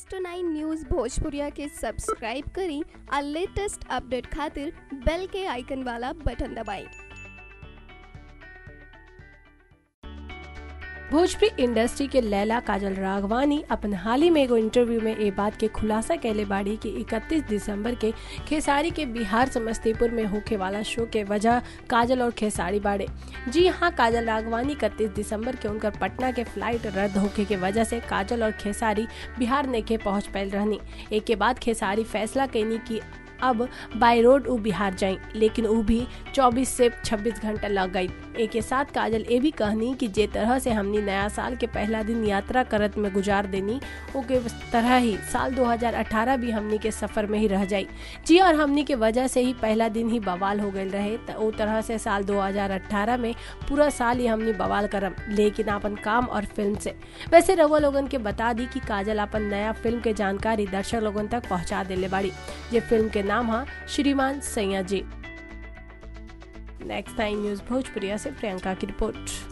news two nine news Bhojpuriya के subscribe करी और लेटेस्ट अपडेट खातिर बेल के आइकन वाला बटन दबाएं भोजपुरी इंडस्ट्री के लैला काजल राघवानी अपन हाल ही में एगो इंटरव्यू में ए बात के खुलासा कैले बाड़ी कि 31 दिसंबर के खेसारी के बिहार समस्तीपुर में होखे वाला शो के वजह काजल और खेसारी बाड़े जी हाँ काजल राघवानी इकतीस दिसंबर के उनकर पटना के फ्लाइट रद्द होखे के वजह से काजल और खेसारी बिहार नेके पहुंच पायल रहनी एक के बाद खेसारी फैसला कैनी की अब बाय रोड उ बिहार जाई लेकिन उ भी 24 से 26 घंटा लग गई एक के साथ काजल ये भी कहनी कि जे तरह से हमनी नया साल के पहला दिन यात्रा करत में गुजार देनी ओके तरह ही साल 2018 भी हमनी के सफर में ही रह जाई जी और हमनी के वजह से ही पहला दिन ही बवाल हो गए रहे तो ओ तरह से साल 2018 में पूरा साल ही हमनी बवाल करम लेकिन अपन काम और फिल्म से वैसे रवा लोगन के बता दी कि काजल अपन नया फिल्म के जानकारी दर्शक लोगन तक पहुंचा देले बाड़ी ये फिल्म के नाम है श्रीमान सैया जी नेक्स्ट टाइम न्यूज भोजपुरिया से प्रियंका की रिपोर्ट